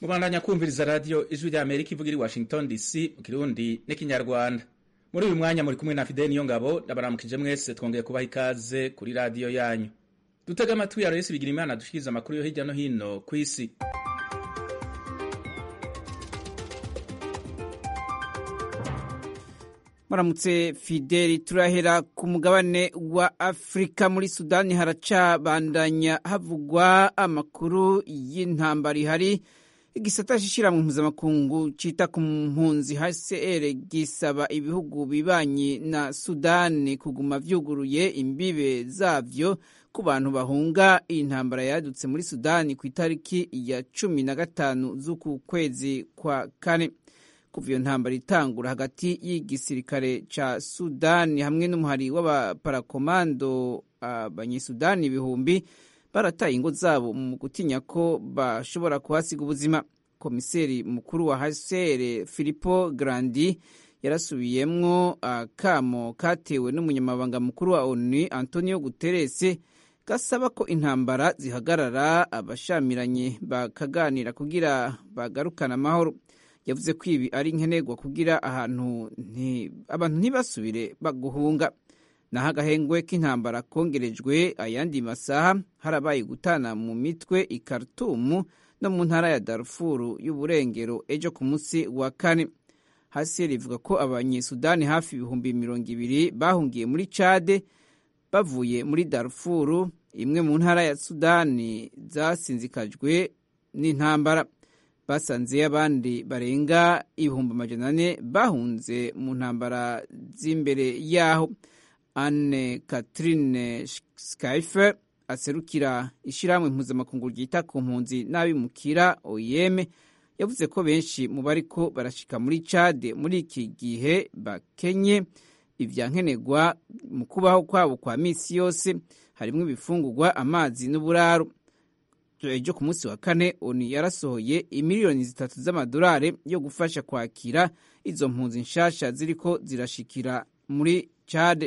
mubandanya kumviriza radiyo ijwi rya amerika ivuga iri washington dc mu kirundi n'ikinyarwanda muri uyu mwanya muri kumwe na fideli niyo ngabo ndabaramukije mwese twongeye kubaha ikaze kuri radiyo yanyu dutega amatwi ya resi bigira imana dushikiriza amakuru yo hirya no hino ku isi muramutse fideli turahera ku mugabane wa afurika muri sudani haracabandanya havugwa amakuru y'intambara ihari igisata c'ishirahamwe mpuzamakungu cita ku mpunzi hcr gisaba ibihugu bibanyi na sudani kuguma vyuguruye imbibe zavyo ku bantu bahunga iyi ntambara yadutse muri sudani ku itariki ya cumi na gatanu z'uku kwezi kwa kane kuva iyo ntambara itangura hagati y'igisirikare ca sudani hamwe n'umuhari w'abaparakomando abanyesudani ibihumbi barataye ingo zabo mu gutinya ko bashobora kuhasiga ubuzima komiseri mukuru wa hcr filipo grandi yarasubiyemwo akamo katewe n'umunyamabanga mukuru wa onu antonio guterres gasaba ko intambara zihagarara abashamiranye bakaganira kugira bagarukane amahoro yavuze ko ibi ari nkenerwa kugira ahantu abantu ntibasubire baguhunga naho agahengwe k'intambara kongerejwe ayandi masaha harabaye gutana mu mitwe i Khartoum no mu ntara ya Darfur y'uburengero ejo ku munsi wa kane hasi rivuga ko abanyesudani hafi ibihumbi mirongo ibiri bahungiye muri Chad bavuye muri Darfur imwe mu ntara ya Sudani zasinzikajwe n'intambara basanze abandi barenga ibihumbi amajana ane bahunze mu ntambara z'imbere yaho anne catherine skyfe aserukira ishyirahamwe mpuzamakungu ryita ku mpunzi n'abimukira oyeme yavuze ko benshi mu bariko barashika muri cade muri iki gihe bakenye ivyankenerwa mu kubaho kwabo kwa misi yose harimwo ibifungurwa amazi n'uburaro ejo ku munsi wa kane oni yarasohoye imiliyoni zitatu z'amadolari yo gufasha kwakira izo mpunzi nshasha ziriko zirashikira muri cade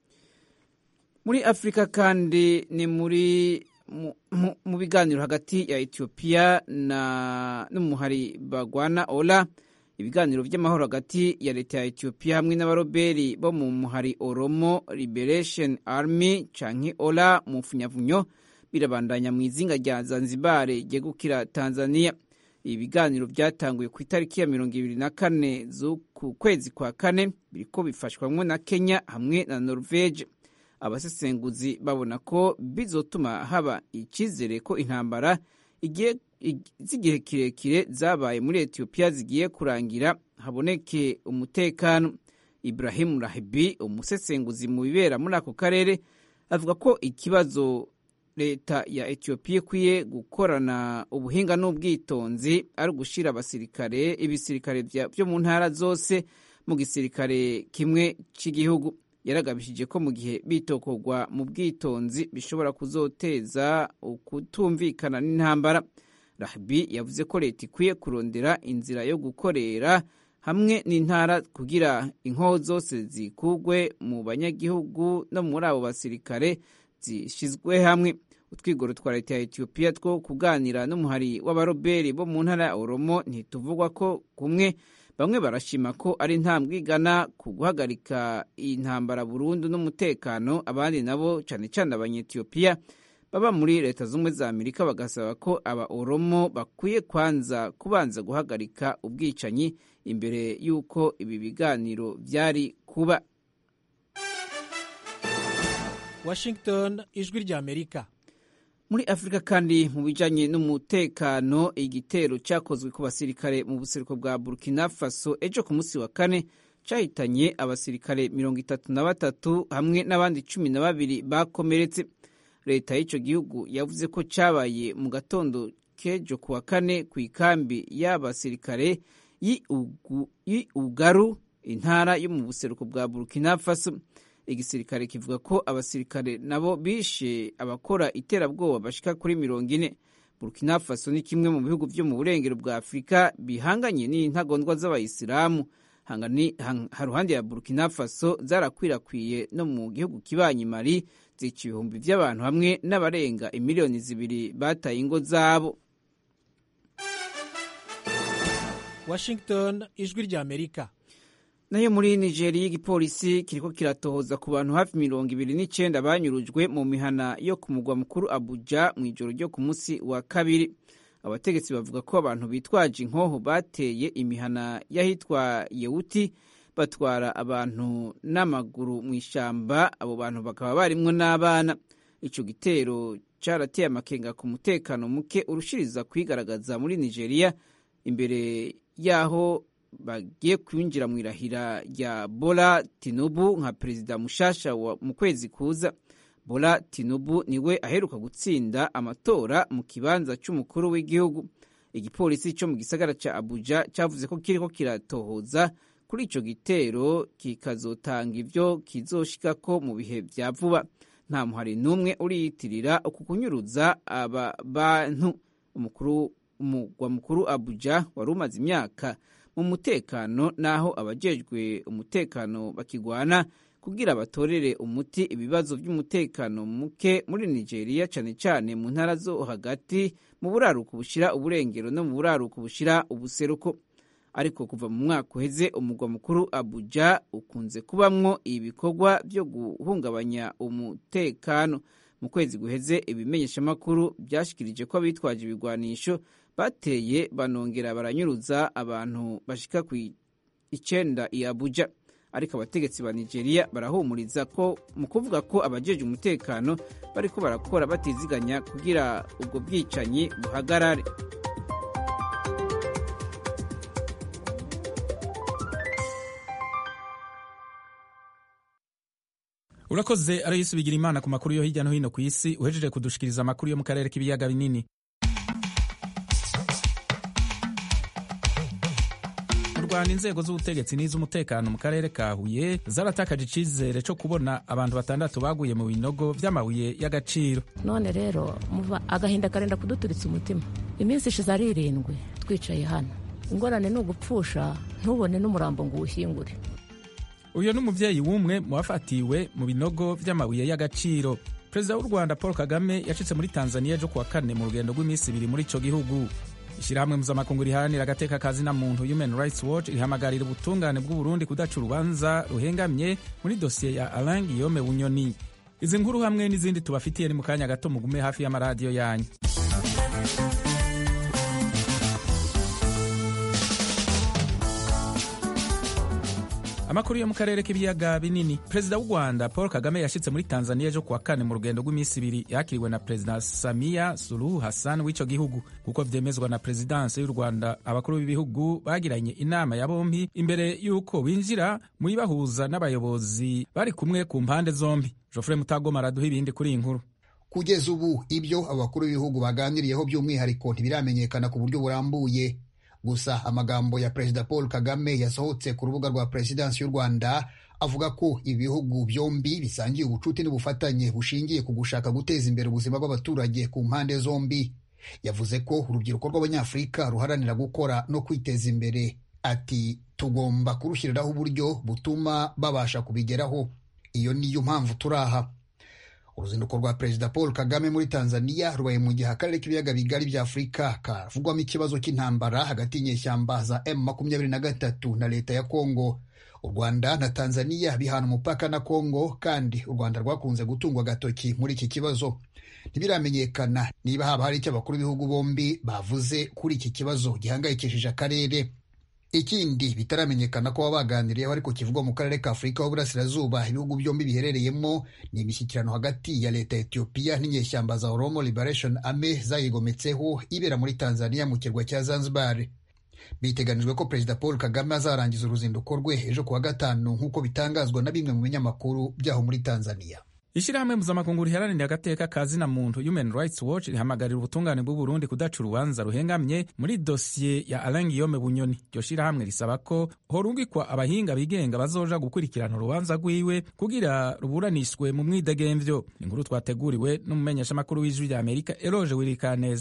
muri afurika kandi ni muri mu, mu, mu biganiro hagati ya etiyopiya n'umuhari bagwana ola ibiganiro vy'amahoro hagati ya leta ya etiyopiya hamwe n'abaroberi bo mu muhari oromo liberation army canke ola mu mfunyavunyo birabandanya mu izinga rya zanzibar ryegukira tanzania ibi biganiro vyatanguye ku itariki ya mirongo ibiri na kane z'uku kwezi kwa kane biriko bifashwamwo na kenya hamwe na norvege abasesenguzi babona ko bizotuma haba icyizere ko intambara z'igihe kirekire zabaye muri etiyopiya zigiye kurangira haboneke umutekano ibrahim rahibi umusesenguzi mu bibera muri ako karere avuga ko ikibazo leta ya etiyopiya ikwiye gukorana ubuhinga n'ubwitonzi ari ugushyira abasirikare ibisirikare byo mu ntara zose mu gisirikare kimwe cy'igihugu yaragabishije ko mu gihe bitokorwa mu bwitonzi bishobora kuzoteza ukutumvikana n'intambara rahibi yavuze ko leta ikwiye kurondera inzira yo gukorera hamwe n'intara kugira inkoho zose zikugwe mu banyagihugu no muri abo basirikare zishyizwe hamwe utwigoro twa leta ya etiyopiya two kuganira n'umuhari w'abaroberi bo mu ntara ya oromo ntituvugwa ko kumwe bamwe barashima ko ari intambwe igana ku guhagarika intambara burundu n'umutekano abandi nabo cyane cyane abanyetiyopiya baba muri leta z'ubumwe za amerika bagasaba ko aba oromo bakwiye kwanza kubanza guhagarika ubwicanyi imbere y'uko ibi biganiro byari kuba washington ijwi rya amerika muri afurika kandi mu bijanye n'umutekano igitero cyakozwe ku basirikare mu buseruko bwa burkina faso ejo ku munsi wa kane cyahitanye abasirikare mirongo itatu na batatu hamwe n'abandi cumi na babiri bakomeretse leta y'icyo gihugu yavuze ko cyabaye mu gatondo k'ejo ku wa kane ku ikambi y'abasirikare y'ugaru intara yo mu buseruko bwa burkina faso igisirikare kivuga ko abasirikare nabo bishe abakora iterabwoba bashika kuri mirongo ine burkina faso ni kimwe mu bihugu byo mu burengero bwa afurika bihanganye n'intagondwa z'abayisilamu haruhande ya burkina faso zarakwirakwiye no mu gihugu kibanyi mali zica ibihumbi by'abantu hamwe n'abarenga imiliyoni zibiri bataye ingo zabo washington ijwi ry'amerika nayo muri nigeria igipolisi kiriko kiratohoza ku bantu hafi mirongo ibiri n'icenda banyurujwe mu mihana yo ku mugwa mukuru abuja mu ijoro ryo ku munsi wa kabiri abategetsi bavuga ko abantu bitwaje inkoho bateye imihana y'ahitwa yewuti batwara abantu n'amaguru mu ishamba abo bantu bakaba barimwo n'abana ico gitero carateye amakenga ku mutekano muke urushiriza kwigaragaza muri nigeria imbere yaho bagiye kwinjira mu irahira rya bola tinubu nka perezida mushasha mu kwezi kuza bola tinubu niwe aheruka gutsinda amatora mu kibanza c'umukuru w'igihugu igipolisi co mu gisagara ca abuja cavuze ko kiriko kiratohoza kuri ico gitero kikazotanga ivyo kizoshikako mu bihe vya vuba nta muhari n'umwe uriyitirira uku kunyuruza aba bantu umukuru umugwa mukuru abuja wari umaze imyaka mu mutekano naho abajejwe umutekano bakigwana kugira batorere umuti ibibazo by'umutekano muke muri nigeria cane cane mu ntara zo hagati mu buraruko bushira uburengero no mu buraruko bushira ubuseruko ariko kuva mu mwaka uheze umugwa mukuru abuja ukunze kubamwo ibikorwa byo guhungabanya umutekano mu kwezi guheze ibimenyeshamakuru byashikirije ko abitwaje ibigwanisho bateye banongera baranyuruza abantu bashika ku icenda i abuja ariko abategetsi ba nigeria barahumuriza ko mu kuvuga ko abajeje umutekano bariko barakora batiziganya kugira ubwo bwicanyi buhagarare urakoze arayisi bigira imana ku makuru yo hirya no hino ku isi uhejeje kudushikiriza amakuru yo mu karere k'ibiyaga binini mu rwanda inzego z'ubutegetsi n'iz'umutekano mu karere ka huye zaratakaje icizere cyo kubona abantu batandatu baguye mu binogo by'amabuye y'agaciro none rero muva agahinda karenda kuduturitsa umutima iminsi ishize ari irindwi twicaye hano ingorane ni ugupfusha ntubone n'umurambo ngo uwushyingure uyu ni umubyeyi w'umwe mu bafatiwe mu binogo by'amabuye y'agaciro perezida w'u rwanda paul kagame yacitse muri tanzania ejo kuwa kane mu rugendo rw'iminsi ibiri muri icyo gihugu ishyirahamwe mpuzamakungu riharanira agateka ka zina muntu human rights watch rihamagarira ubutungane bw'uburundi kudaca urubanza ruhengamye muri dosiye ya alain guillaume bunyoni izi nkuru hamwe n'izindi tubafitiye ni mu kanya gato mugume hafi y'amaradiyo yanyu amakuru yo mu karere k'ibiyaga binini perezida w'u rwanda paul kagame yashyitse muri tanzania ejo kuwa kane mu rugendo rw'iminsi ibiri yakiriwe na perezida samiya suluhu hassan w'icyo gihugu kuko vyemezwa na perezidansi y'u rwanda abakuru b'ibihugu bagiranye inama ya bombi imbere y'uko binjira mu ibahuza n'abayobozi bari kumwe ku mpande zombi jofre mutagoma araduha ibindi kuri iyi nkuru kugeza ubu ibyo abakuru b'ibihugu baganiriyeho by'umwihariko ntibiramenyekana ku buryo burambuye gusa amagambo ya perezida paul kagame yasohotse ku rubuga rwa perezidansi y'u rwanda avuga ko ibihugu byombi bisangiye ubucuti n'ubufatanye bushingiye ku gushaka guteza imbere ubuzima bw'abaturage ku mpande zombi yavuze ko urubyiruko rw'abanyafurika ruharanira gukora no kwiteza imbere ati tugomba kurushyiriraho uburyo butuma babasha kubigeraho iyo niyo mpamvu turaha uruzinduko rwa perezida paul kagame muri tanzania rubaye mu gihe akarere k'ibiyaga bigari bya afurika kavugwamo ikibazo cy'intambara hagati y'inyeshyamba za m makumyabiri na gatatu na leta ya kongo u rwanda na tanzania bihana umupaka na kongo kandi u rwanda rwakunze gutungwa agatoki muri iki kibazo ntibiramenyekana niba haba hari icyo abakuru b'ibihugu bombi bavuze kuri iki kibazo gihangayikishije akarere ikindi bitaramenyekana ko baba baganiriyeho ariko kivugwa mu karere ka afurika y'uburasirazuba ibihugu byombi biherereyemo ni imishyikirano hagati ya leta ya etiyopiya n'inyeshyamba za oromo liberation army zayigometseho ibera muri tanzania mu kirwa cya zanzibar biteganijwe ko perezida paul kagame azarangiza uruzinduko rwe ejo kuwa gatanu nk'uko bitangazwa na bimwe mu binyamakuru byaho muri tanzania ishyirahamwe mpuzamakungu riharanira agateka ka zina muntu human rights watch rihamagarira ubutungane bw'uburundi kudaca urubanza ruhengamye muri dosiye ya alain guillaume bunyoni iryo shyirahamwe risaba ko horungikwa abahinga bigenga bazoja gukurikirana urubanza rwiwe kugira ruburanishwe mu mwidegemvyo inkuru twateguriwe n'umumenyeshamakuru w'ijwi rya amerika eroge wirikaneza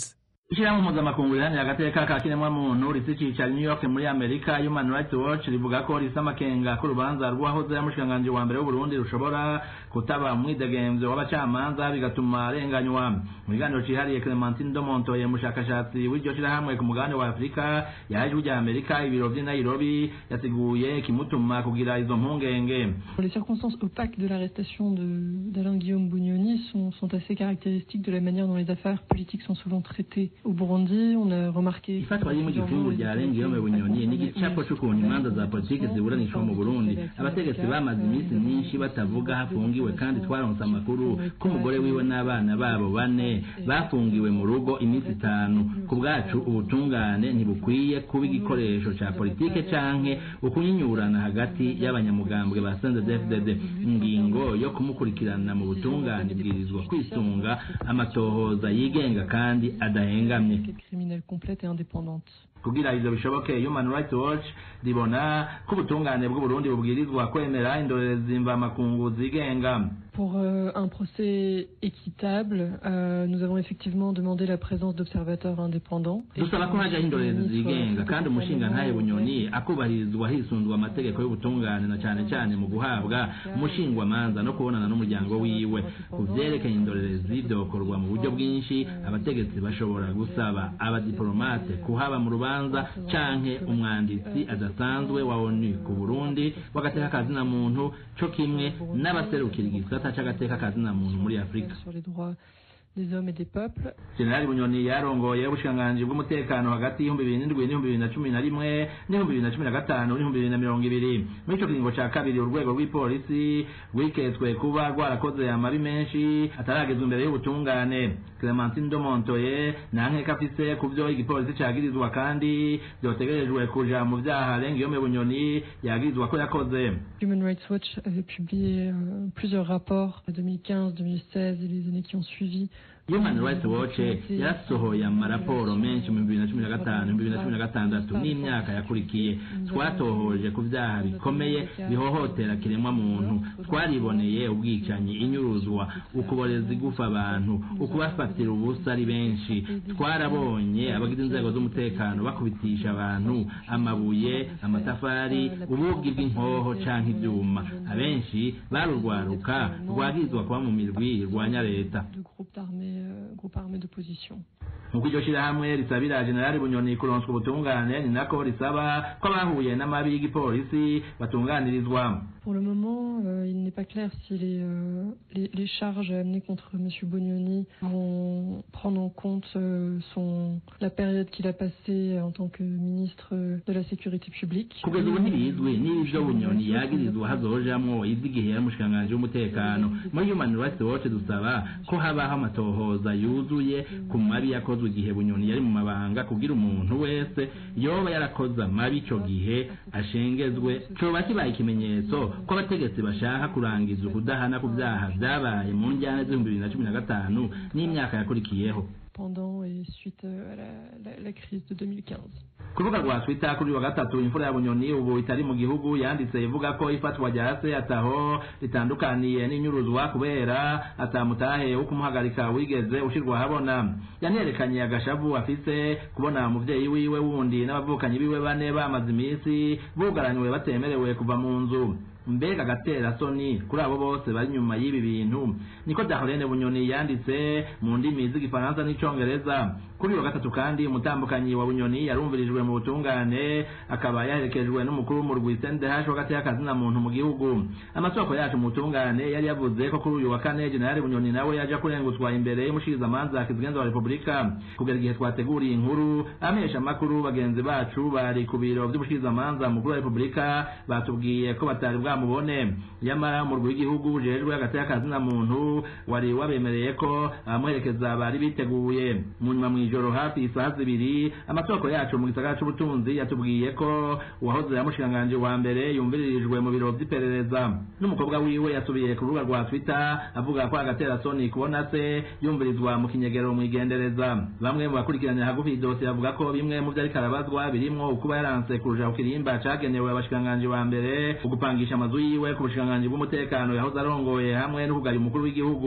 ishyirahamwe mpuzamakungu riharanira agateka ka kiremwamuntu rifite icyicaro i new york muri amerika human rights watch rivuga ko rifite amakenga ko urubanza rw'uwahoze ari umushikiranganji wa mbere w'uburundi rushobora kutaba umwidegemvyo w'abacamanza bigatuma arenganywa mu kiganiro cihariye clementine domontoye umushakashatsi w'iryo shirahamwe ku mugabane wa afurika yahaye ijwi rya amerika ibiro vy'i nairobi yasiguye ikimutuma kugira izo mpungenge Les circonstances opaques de l'arrestation de- d'Alain Guillaume Bugnoni sont, sont assez caractéristiques de la manière dont les affaires politiques sont souvent traitées au Burundi. On a remarqué... ifatwa rimwe igifungu rya Guillaume Bunyoni n'igicapo c'ukuntu imanza za politiki ziburanishwa mu Burundi abategetsi bamaze iminsi myinshi batavuga hafungiwe kandi twaronse amakuru ko umugore wiwe n'abana babo bane bafungiwe mu rugo iminsi itanu ku bwacu ubutungane ntibukwiye kuba igikoresho ca politike canke ukunyinyurana hagati y'abanyamugambwe ba CNDD-FDD ingingo yo kumukurikirana mu butungane ibwirizwa kwisunga amatohoza yigenga kandi adahengamye Enquête criminelle complète et indépendante. kugira ivyo bishoboke human rights watch ribona ko ubutungane bw'uburundi bubwirizwa kwemera indorerezi mvamakungu zigenga Pour euh, un procès équitable, euh, nous avons effectivement demandé la présence d'observateurs indépendants. dusaba ko hajaho indorerezi zigenga kandi umushinga ntaye bunyoni akubahirizwa hisunzwe amategeko y'ubutungane na cane cane mu guhabwa umushingwamanza no kubonana n'umuryango wiwe ku vyerekeye indorerezi vyokorwa mu buryo bwinshi abategetsi bashobora gusaba abadiplomate kuhaba mu rubanza canke umwanditsi adasanzwe wa onu ku burundi w'agateka kazina muntu co kimwe n'abaserukira igisata c'agateka kazina muntu muri afurika sur les droits des hommes et des peuples. jenerali bunyoni yarongoye ubushikiranganji bw'umutekano hagati y'ibihumbi bibiri n'indwi n'ibihumbi bibiri na cumi na rimwe n'ibihumbi bibiri na cumi na gatanu n'ibihumbi bibiri na mirongo ibiri muri ico kiringo ca kabiri urwego rw'ipolisi rwiketswe kuba rwarakoze amabi menshi ataragezwa imbere y'ubutungane clementine domontoye nta nkeka afise ku vyo igipolisi cagirizwa kandi vyotegerejwe kuja mu vyaha Guillaume bunyoni yagirizwa ko yakoze Human Rights Watch avait publié euh, plusieurs rapports en 2015, 2016 et les années qui ont suivi. Human Rights Watch yarasohoye amaraporo menshi mu bibiri na cumi na gatanu bibiri na cumi na gatandatu n'imyaka yakurikiye twatohoje ku vyaha bikomeye bihohotera kiremwa muntu twariboneye ubwicanyi inyuruzwa ukuboreza igufa abantu ukubafatira ubusa ari benshi twarabonye abagize inzego z'umutekano bakubitisha abantu amabuye amatafari ubugi bw'inkoho canke ivyuma abenshi barurwaruka rwagirizwa kuba mu mirwi irwanya leta de groupes d'armées, euh, groupes armés d'opposition. nk'uko iryo shirahamwe risabira jenerali bunyoni kuronswa ubutungane ni nako risaba ko abahuye n'amabi y'igipolisi batunganirizwa Pour le moment, euh, il n'est pas clair si les, euh, les, les charges amenées contre M. Bognoni vont prendre en compte euh, son, la période qu'il a passée en tant que ministre de la Sécurité publique. kugeza ubu ntibizwi niba ivyo bunyoni yagirizwa hazojamwo ivy'igihe y'umushikiranganji w'umutekano muri human rights watch dusaba ko habaho amatohoza yuzuye ku mabi yakozwe igihe bunyoni yari mu mabanga kugira umuntu wese yoba yarakoze amabi ico gihe ashengezwe coba kibaye ikimenyetso ko abategetsi bashaka kurangiza ukudahana ku vyaha vyabaye mu njyane z'ibihumbi bibiri na cumi na gatanu n'imyaka yakurikiyeho pendant et suite euh, à la, la, la crise de 2015. ku rubuga rwa twitter kuri uyu wa gatatu imfura ya bunyoni ubu itari mu gihugu yanditse ivuga ko ifatwa rya se ataho ritandukaniye n'inyuruzwa kubera atamutahe wo kumuhagarika wigeze ushirwa ahabona yanerekanye agashavu afise kubona umuvyeyi wiwe wundi n'abavukanyi biwe bane bamaze iminsi bugaranywe batemerewe kuva mu nzu mbega agatera soni kuri abo bose bari nyuma y'ibi bintu niko Darlene Bunyoni yanditse mu ndimi z'igifaransa n'icongereza kuri uyu wa gatatu kandi umutambukanyi wa Bunyoni yarumvirijwe mu butungane akaba yaherekejwe n'umukuru w'umurwi CNDH w'agati y'akazina muntu mu gihugu amasoko yacu mu butungane yari yavuze ko kuri uyu wa kane General Bunyoni nawe yaje kurengutswa imbere y'umushikirizamanza kizigenza wa Republika kugera igihe twateguriye inkuru amesha makuru bagenzi bacu bari ku biro by'umushikirizamanza mukuru wa Republika batubwiye ko batari bwa mubone yamara umurwi w'igihugu ujejwe hagati y'akazina muntu wari wabemereye ko abamuherekeza bari biteguye mu nyuma mw'ijoro hafi isaha zibiri amasoko yacu mu gisagara c'ubutunzi yatubwiye ko uwahoze yamushikanganje wa mbere yumviririjwe mu biro vy'iperereza n'umukobwa wiwe yasubiye ku rubuga rwa twitter avuga ko agatera soni kubona se yumvirizwa mu kinyegero mw'igendereza bamwe mu bakurikiranira hagufi idosiye bavuga ko bimwe mu vyo ariko arabazwa birimwo ukuba yaranse kuruja ku kirimba cagenewe abashikanganje wa mbere ugupangisha amazu yiwe ku bushikiranganji bw'umutekano yahoze arongoye hamwe no kugaya umukuru w'igihugu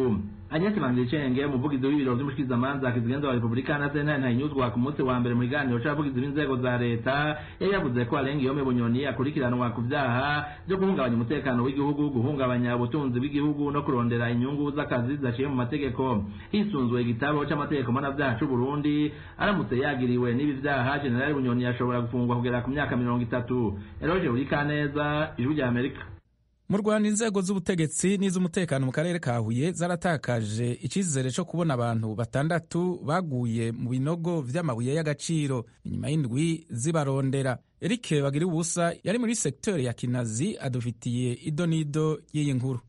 Agnes Manzicenge umuvugizi w'ibiro vy'umushikizamanza kizigenza wa Republika na Sena ntayinyuzwa ku munsi wa mbere mu kiganiro c'abavugizi b'inzego za leta yari yavuze ko arenga iyo Bunyoni akurikiranwa ku vyaha vyo guhungabanya umutekano w'igihugu guhungabanya ubutunzi bw'igihugu no kurondera inyungu z'akazi zidaciye mu mategeko hisunzwe igitabo c'amategeko mpanavyaha c'u Burundi aramutse yagiriwe n'ibi vyaha General Bunyoni yashobora gufungwa kugera ku myaka mirongo itatu Eroge Urikaneza ijwi rya Amerika mu rwanda inzego z'ubutegetsi n'iz'umutekano mu karere ka huye zaratakaje icyizere cyo kubona abantu batandatu baguye mu binogo vy'amabuye y'agaciro inyuma y'indwi zibarondera eric bagira ubusa yari muri sekiteri ya kinazi adufitiye ido n'ido y'iyi nkuru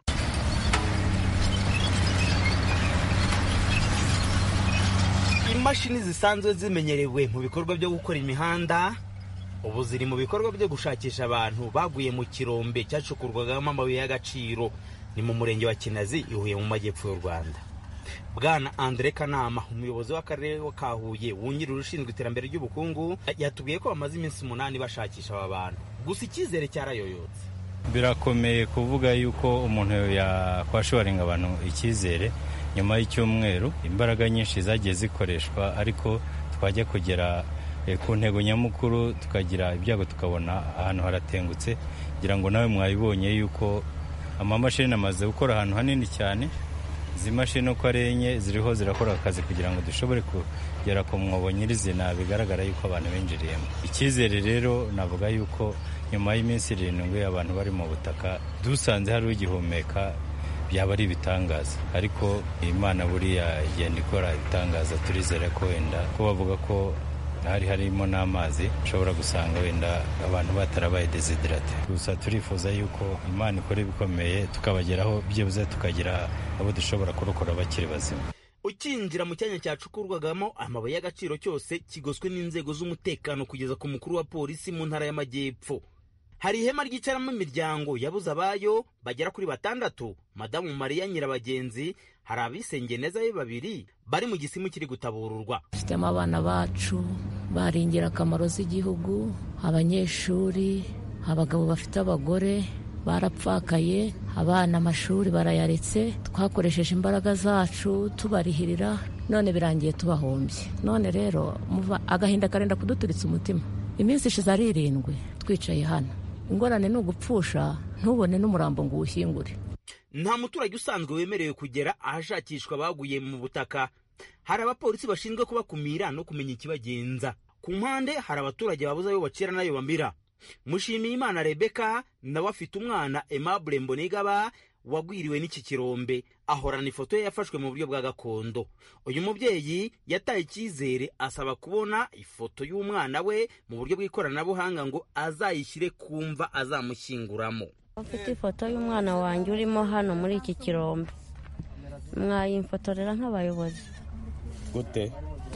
imashini zisanzwe zimenyerewe mu bikorwa byo gukora imihanda ubu ziri mu bikorwa byo gushakisha abantu baguye mu kirombe cyacukurwagamo amabuye y'agaciro ni mu murenge wa kinazi ihuye mu majyepfo y'u rwanda bwana andre kanama umuyobozi w'akarere ka huye wungirije ushinzwe iterambere ry'ubukungu yatubwiye ko bamaze iminsi umunani bashakisha aba bantu gusa icyizere cyarayoyotse birakomeye kuvuga yuko umuntu yakwashoboringa abantu icyizere nyuma y'icyumweru imbaraga nyinshi zagiye zikoreshwa ariko twajya kugera ku ntego nyamukuru tukagira ibyago tukabona ahantu haratengutse kugira ngo nawe mwabibonye yuko amamashini amaze gukora ahantu hanini cyane izi mashini uko ari enye ziriho zirakora akazi kugira ngo dushobore kugera ku mwobo nyirizina bigaragara yuko abantu binjiriyemo icyizere rero navuga yuko nyuma y'iminsi irindwi abantu bari mu butaka dusanze hari ugihumeka byaba ari ibitangaza ariko imana buriya igenda ikora ibitangaza turizera ko wenda ko bavuga ko hari harimo n'amazi ushobora gusanga wenda abantu batarabaye desiderate gusa turifuza yuko imana ikora ibikomeye tukabageraho byibuze tukagira abo dushobora kurokora bakiri bazima ukinjira mu cyanya cyacukurwagamo amabuye y'agaciro cyose kigoswe n'inzego z'umutekano kugeza ku mukuru wa polisi mu ntara y'amajyepfo hari ihema ryicaramo imiryango yabuze abayo bagera kuri batandatu madamu mariya nyirabagenzi hari abisengeye neza be babiri bari mu gisimu kiri gutabururwa dufitemo abana bacu bari ingirakamaro z'igihugu abanyeshuri abagabo bafite abagore barapfakaye abana amashuri barayaretse twakoresheje imbaraga zacu tubarihirira none birangiye tubahombye none rero agahinda karenda kuduturitsa umutima iminsi ishize ari irindwi twicaye hano ingorane ni ugupfusha ntubone n'umurambo ngo uwushyingure nta muturage usanzwe wemerewe kugera ahashakishwa baguye mu butaka hari abapolisi bashinzwe kubakumira no kumenya ikibagenza ku mpande hari abaturage babuze ayo bacira n'ayo bamira mushimiye imana rebeka nawe afite umwana aimable mbonigaba wagwiriwe n'iki kirombe ahorana ifoto ye yafashwe mu buryo bwa gakondo uyu mubyeyi yataye icyizere asaba kubona ifoto y'umwana we mu buryo bw'ikoranabuhanga ngo azayishyire ku mva azamushyinguramo ufite ifoto y'umwana wanjye urimo hano muri iki kirombe mwayimfotorera nk'abayobozi gute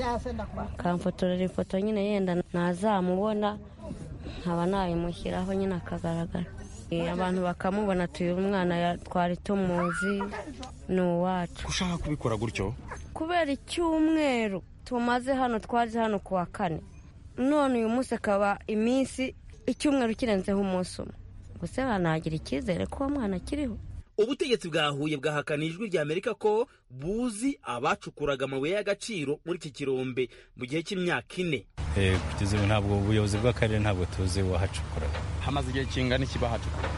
kamfotorera ifoto nyine yenda ntazamubona nkaba nayimushyiraho nyine akagaragara abantu bakamubona tuyu umwana twari tumuzi ni uwacu ushaka kubikora gutyo kubera icyumweru tumaze hano twaje hano ku wa kane none uyu munsi akaba iminsi icyumweru kirenzeho umunsi umwe gusa banagira icyizere ko uwo mwana akiriho ubutegetsi bwa huye bwahakana ijwi rya amerika ko buzi abacukuraga amabuye y'agaciro muri iki kirombe mu gihe cy'imyaka ine kugeza ubu ntabwo ubuyobozi bw'akarere ntabwo tuzi uwahacukuraga hamaze igihe kingana iki bahacukura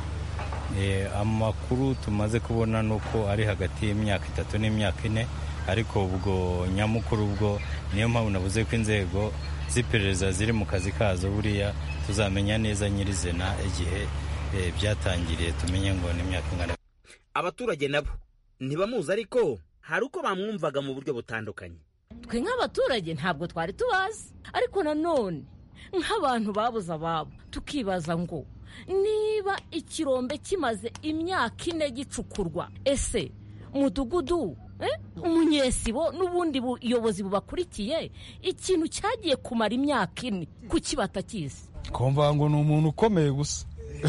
amakuru tumaze kubona ni uko ari hagati y'imyaka itatu n'imyaka ine ariko ubwo nyamukuru ubwo niyo mpamvu navuze ko inzego z'iperereza ziri mu kazi kazo buriya tuzamenya neza nyirizina igihe byatangiriye tumenye ngo ni imyaka ingana abaturage nabo ntibamuzi ariko hari uko bamwumvaga mu buryo butandukanye twe nk'abaturage ntabwo twari tubazi ariko nanone nk'abantu babuze ababo tukibaza ngo niba ikirombe kimaze imyaka ine gicukurwa ese umudugudu umunyesibo n'ubundi buyobozi bubakurikiye ikintu cyagiye kumara imyaka ine kuki batakizi twumva ngo ni umuntu ukomeye gusa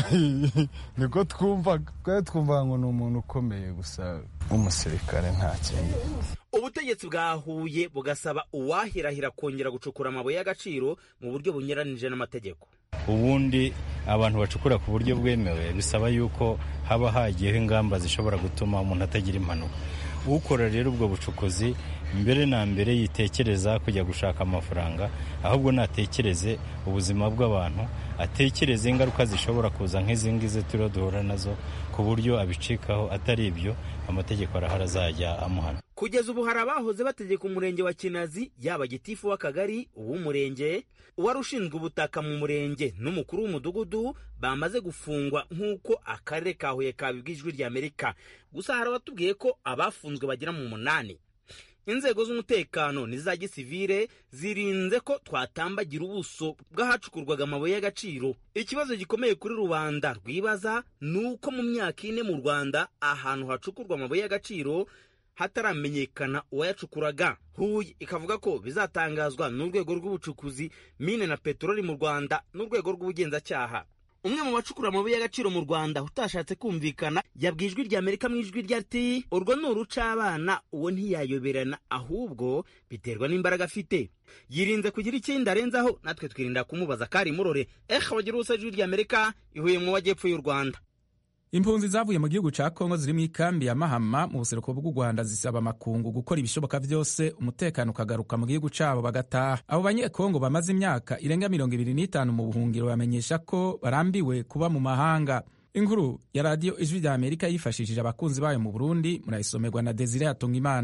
niko twumvaga twari twumva ngo ni umuntu ukomeye gusa nk'umusirikare nta kindi ubutegetsi bwa huye bugasaba uwahirahira kongera gucukura amabuye y'agaciro mu buryo bunyuranije n'amategeko ubundi abantu bacukura ku buryo bwemewe bisaba yuko haba hagiyeho ingamba zishobora gutuma umuntu atagira impanuka ukora rero ubwo bucukuzi mbere na mbere yitekereza kujya gushaka amafaranga ahubwo natekereze ubuzima bw'abantu atekereze ingaruka zishobora kuza nk'izi ngizi turiho duhura nazo ku buryo abicikaho atari ibyo amategeko arahari azajya amuhana kugeza ubu hari abahoze bategeka umurenge wa kinazi yaba gitifu w'akagari uw'umurenge uwari ushinzwe ubutaka mu murenge n'umukuru w'umudugudu bamaze gufungwa nk'uko akarere ka huye kabibwa ijwi ry'amerika gusa hari abatubwiye ko abafunzwe bagera mu munani inzego z'umutekano n'iza gisivire zirinze ko twatambagira ubuso bw'ahacukurwaga amabuye y'agaciro ikibazo gikomeye kuri rubanda rwibaza ni uko mu myaka ine mu rwanda ahantu hacukurwa amabuye y'agaciro hataramenyekana uwayacukuraga huye ikavuga ko bizatangazwa n'urwego rw'ubucukuzi mine na peteroli mu rwanda n'urwego rw'ubugenzacyaha umwe mu bacukura amabuye y'agaciro mu rwanda utashatse kumvikana yabwiye ijwi ry'amerika mu ijwi rya ati urwo ni uruca abana uwo ntiyayoberana ahubwo biterwa n'imbaraga afite yirinze kugira ikindi arenzaho natwe twirinda kumubaza kari murore ehe bagira ubusa ijwi ry'amerika ihuye mu majyepfo y'u rwanda impunzi zavuye mu gihugu ca kongo ziri mu ikambi ya mahama mu buseruko bw'u rwanda zisaba amakungu gukora ibishoboka byose umutekano ukagaruka mu gihugu cabo bagataha abo banyekongo bamaze imyaka irenga mirongo ibiri n'itanu mu buhungiro bamenyesha ko barambiwe kuba mu mahanga inkuru ya radiyo ijwi rya amerika yifashishije abakunzi bayo mu burundi murayisomerwa na desire hatungimana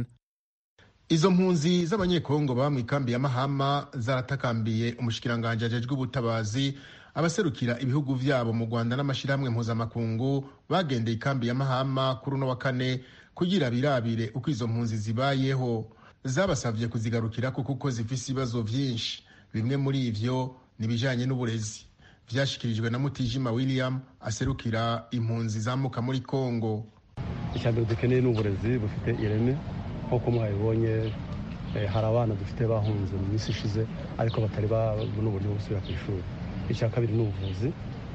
izo mpunzi z'abanyekongo baba mu ikambi ya mahama zaratakambiye umushikiranganji ajejwe ubutabazi abaserukira ibihugu vyabo mu rwanda n'amashyirahamwe mpuzamakungu bagendeye ikambi ya mahama kuri uno wa kane kugira birabire uko izo mpunzi zibayeho zabasavye kuzigarukirako kuko zifise ibibazo vyinshi bimwe muri ivyo ni ibijanye n'uburezi vyashikirijwe na mutijima william aserukira impunzi zamuka muri kongo icyambere dukeneye ni uburezi bufite ireme nk'uko mwabibonye hari abana dufite bahunze mu minsi ishize ariko batari babona uburyo bwo gusubira ku ishuri icya kabiri ni ubuvuzi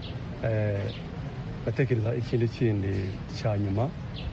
batekereza ikindi kindi cya nyuma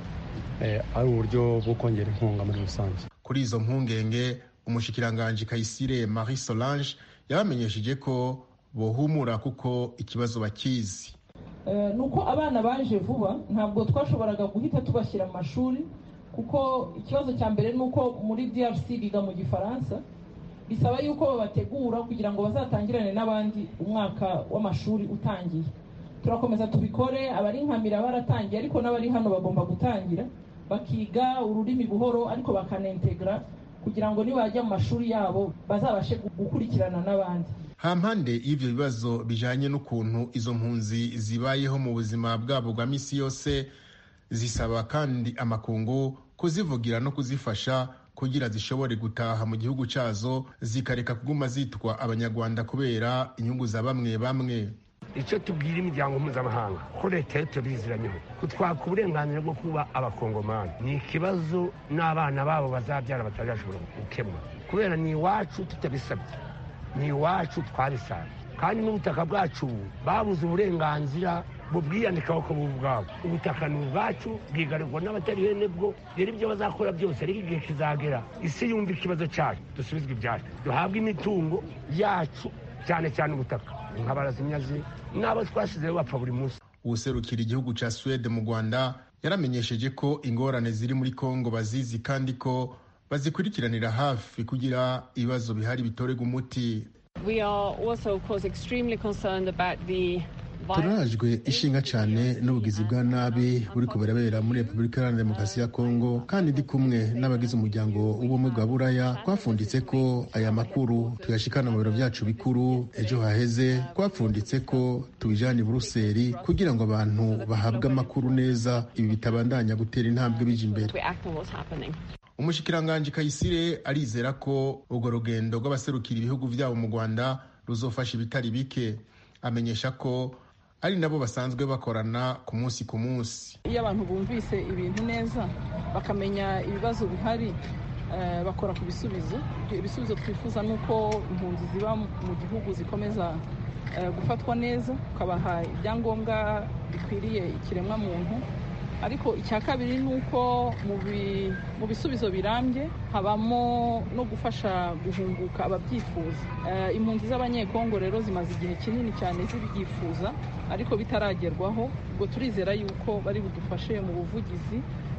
ari uburyo bwo kongera inkunga muri rusange kuri izo mpungenge umushikiranganji kayisire marie solange yabamenyesheje ko bohumura kuko ikibazo bakizi ni uko abana baje vuba ntabwo twashoboraga guhita tubashyira mu mashuri kuko ikibazo cya mbere ni uko muri drc biga mu gifaransa bisaba yuko babategura kugira ngo bazatangirane n'abandi umwaka w'amashuri utangiye turakomeza tubikore abari nkamira baratangiye ariko n'abari hano bagomba gutangira bakiga ururimi buhoro ariko bakanentegra kugira ngo nibajya mu mashuri yabo bazabashe gukurikirana n'abandi hampande y'ivyo bibazo bijanye n'ukuntu izo mpunzi zibayeho mu buzima bwabo bwa misi yose zisaba kandi amakungu kuzivugira no kuzifasha kugira zishobore gutaha mu gihugu cyazo zikareka kuguma zitwa abanyarwanda kubera inyungu za bamwe bamwe icyo tubwira imiryango mpuzamahanga ko leta yo tubiziranyeho kutwaka uburenganzira bwo kuba abakongomani ni ikibazo n'abana babo bazabyara batazashobora gukemura kubera ni iwacu tutabisabye ni iwacu twabisabye kandi n'ubutaka bwacu babuze uburenganzira bubwiyandikaho ko ubwabo ubutaka ni ubwacu bwigarirwa n'abatari bene bwo rero ibyo bazakora byose ariko igihe kizagera isi yumva ikibazo cyacu dusubizwe ibyacu duhabwe imitungo yacu cyane cyane ubutaka nk'abarazimyazi n'abo twashyizeho bapfa buri munsi uwuserukira igihugu cya suwede mu rwanda yaramenyesheje ko ingorane ziri muri kongo bazizi kandi ko bazikurikiranira hafi kugira ibibazo bihari bitorerwa umuti turajwe ishinga cyane n'ubugizi bwa nabi buri kubera muri repubulika iharanira demokarasi ya kongo kandi ndi kumwe n'abagize umuryango w'ubumwe bwa buraya twapfunditse ko aya makuru tuyashikana mu biro byacu bikuru ejo haheze twapfunditse ko tubijyana i buruseli kugira ngo abantu bahabwe amakuru neza ibi bitabandanya gutera intambwe bija imbere umushikiranganji kayisire arizera ko urwo rugendo rw'abaserukira ibihugu byabo mu rwanda ruzofasha ibitari bike amenyesha ko ari nabo basanzwe bakorana ku munsi ku munsi iyo abantu bumvise ibintu neza bakamenya ibibazo bihari bakora ku bisubizo ibisubizo twifuza ni uko impunzi ziba mu gihugu zikomeza gufatwa neza ukabaha ibyangombwa bikwiriye ikiremwamuntu ariko icya kabiri ni uko mu bisubizo birambye habamo no gufasha guhunguka ababyifuza impunzi z'abanyekongo rero zimaze igihe kinini cyane zibyifuza ariko bitaragerwaho ubwo turizera yuko bari budufashe mu buvugizi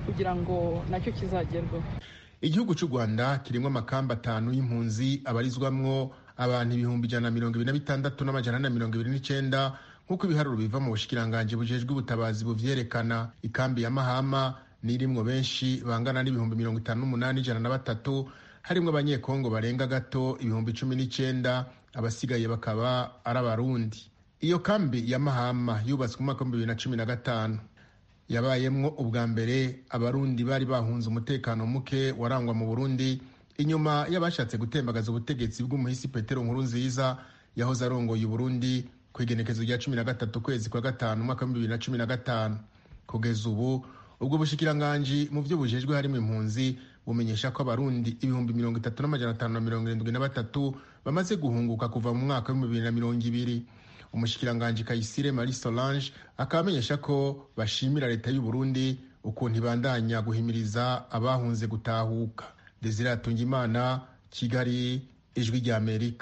kugira ngo nacyo kizagerweho igihugu cy'u rwanda kirimo amakamba atanu y'impunzi abarizwamwo abantu ibihumbi ijana na mirongo ibiri na bitandatu n'amajana ane na mirongo ibiri n'icyenda nk'uko ibiharuro biva mu bushikiranganji bujejwe ubutabazi buvyerekana ikambi ya mahama n'irimwo benshi bangana n'ibihumbi mirongo itanu n'umunani ijana na batatu harimwo abanyekongo barenga gato ibihumbi cumi n'icyenda abasigaye bakaba ari abarundi iyo kambi ya mahama yubatswe mu mwaka w'ibihumbi bibiri na cumi na gatanu yabayemwo ubwa mbere abarundi bari bahunze umutekano muke warangwa mu burundi inyuma y'abashatse gutembagaza ubutegetsi bw'umuhisi petero nkuru nziza yahoze arongoye uburundi ku igenekezo rya cumi na gatatu kwezi kwa gatanu umwaka w'ibihumbi bibiri na cumi na gatanu kugeza ubu ubwo bushikiranganji mu byo bujejwe harimo impunzi bumenyesha ko abarundi ibihumbi mirongo itatu n'amajana atanu na mirongo irindwi na batatu bamaze guhunguka kuva mu mwaka w'ibihumbi bibiri na mirongo ibiri umushikiranganji kayisire marie solange akaba amenyesha ko bashimira leta y'u burundi ukuntu ibandanya guhimiriza abahunze gutahuka desire atungimana kigali ijwi rya amerika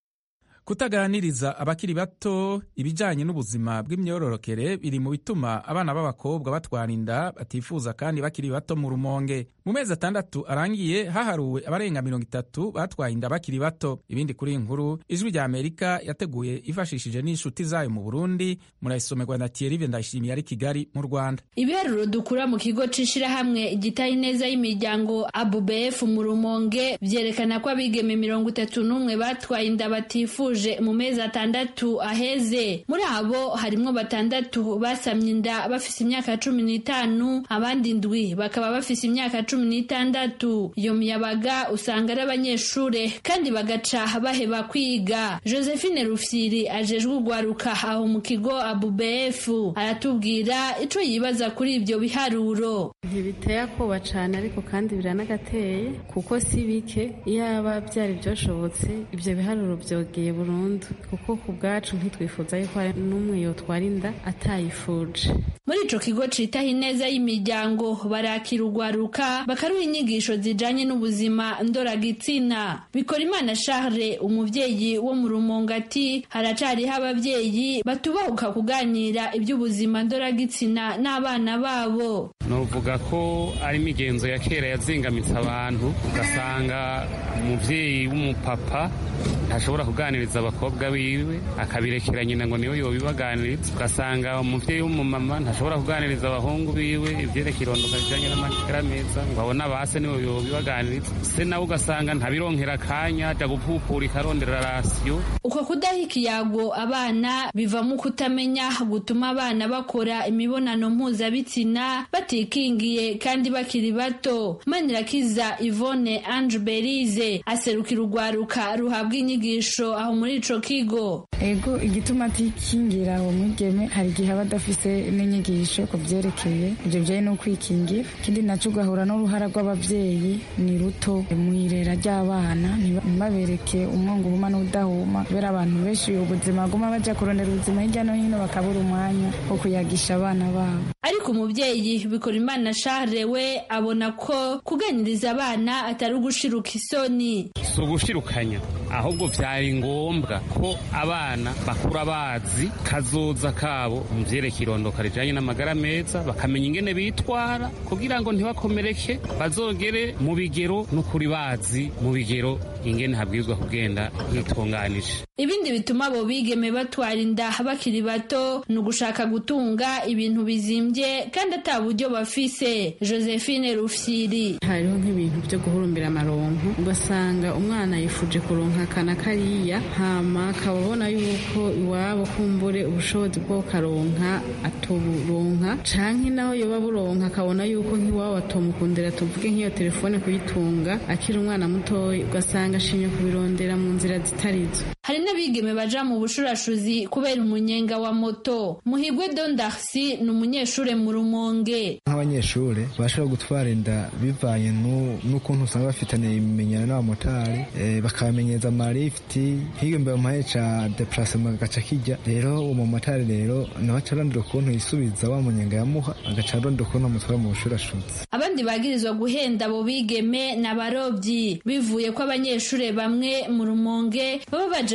kutaganiriza abakiri bato ibijyanye n'ubuzima bw'imyororokere biri mu bituma abana b'abakobwa batwara inda batifuza kandi bakiri bato mu rumonge mu mezi atandatu arangiye haharuwe abarenga mirongo itatu batwaye inda bakiri bato ibindi kuri iyi nkuru ijwi rya amerika yateguye ifashishije n'inshuti zayo mu burundi murayisomerwa na thierry ndayishimiye ari kigali mu rwanda ibiharuro dukura mu kigo c'ishirahamwe igitaye neza y'imiryango abubf mu rumonge vyerekana ko abigeme mirongo itatu n'umwe batwaye inda batifuje mu mezi atandatu aheze muri abo harimwo batandatu basamye inda bafise imyaka cumi n'itanu abandi ndwi bakaba bafise imyaka cumi n'itandatu iyo miyabaga usanga ari abanyeshure kandi bagaca baheba kwiga josephine rufyiri ajejwe urwaruka aho mu kigo abubf aratubwira ico yibaza kuri ibyo biharuro ntibiteye akoba cane ariko kandi biranagateye kuko si bike iyaba byari byoshobotse ibyo biharuro byogeye burundu kuko ku bwacu ntitwifuza yuko hari n'umwe yotwara inda atayifuje muri ico kigo citaho ineza y'imiryango barakira urwaruka bakaruha inyigisho zijanye n'ubuzima ndoragitsina bikora imana charles umuvyeyi wo mu rumongo ati haracariho abavyeyi batubahuka kuganira iby'ubuzima ndoragitsina n'abana babo novuga ko ari imigenzo ya kera yazingamitse abantu ugasanga umuvyeyi w'umupapa ntashobora kuganiriza abakobwa biwe akabirekera nyina ngo niwe yobibaganiriza ugasanga umuvyeyi w'umumama ntashobora kuganiriza abahungu biwe ivyerekeye irondoka rijanye n'amagara meza ngo abone abase niwe yobibaganiriza se nawe ugasanga ntabironkera akanya aja gupupura ikarondera rasiyo uko kudaha ikiyago abana bivamo kutamenya gutuma abana bakora imibonano mpuzabitsina batikingiye kandi bakiri bato manirakiza ivone ange berize aserukira urwaruka ruhabwa inyigisho aho muri ico kigo ego igituma atikingira uwo mwigeme hari igihe aba adafise n'inyigisho ku vyerekeye ivyo bijanye no kwikingira ikindi naco ugahura n'uruhara rw'abavyeyi ni ruto mw'irera ry'abana ntibabereke umwongo uhuma n'udahuma kubera abantu benshi ubuzima baguma baja kurondera ubuzima hirya no hino bakabura umwanya wo kuyagisha abana babo ariko umuvyeyi bikora imana charles we abona ko kuganiriza abana atari ugushiruka isoni si ugushirukanya ahubwo vyari ngombwa ko abana bakura bazi kazoza kabo mu vyerekeye irondoka rijanye n'amagara meza bakamenya ingene bitwara kugira ngo ntibakomereke bazogere mu bigero n'ukuri bazi mu bigero ingene habwirizwa kugenda hitunganije ibindi bituma abo bigeme batwara inda bakiri bato ni ugushaka gutunga ibintu bizimbye kandi ata buryo bafise josephine rufyiri hariho nk'ibintu byo guhurumbira amaronko ugasanga umwana yifuje kuronka akana kariya hama akaba abona yuko iwabo kumbure ubushobozi bwo karonka atoburonka canke naho yoba buronka akabona yuko nk'iwabo atomukundira tuvuge nk'iyo telefone kuyitunga akiri umwana mutoya ugasanga ashimye kubirondera mu nzira zitarizo hari n'abigeme baja mu bushurashuzi kubera umunyenga wa moto muhigwe don darcy ni umunyeshure mu rumonge nk'abanyeshure bashobora gutwara inda bivanye n'ukuntu usanga bafitaniye ibimenyano n'abamotari bakabamenyeza amarifiti nk'iyo mbere mumaye ca deplacement gaca kijya rero uwo mumotari rero nawe aca arondera ukuntu yisubiza wa munyenga yamuha agaca arondera ukuntu amutwara mu bushurashuzi abandi bagirizwa guhenda abo bigeme ni abarobyi bivuye ko abanyeshure bamwe mu rumonge baba baje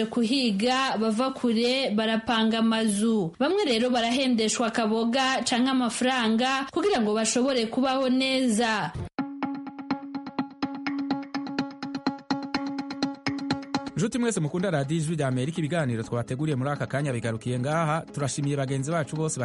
baje kuhiga bava kure barapanga amazu bamwe rero barahendeshwa akaboga canke amafaranga kugira ngo bashobore kubaho neza nshuti mwese mukunda radiyo ijwi rya amerika ibiganiro twabateguriye muri aka kanya bigarukiye ngaha turashimiye bagenzi bacu bose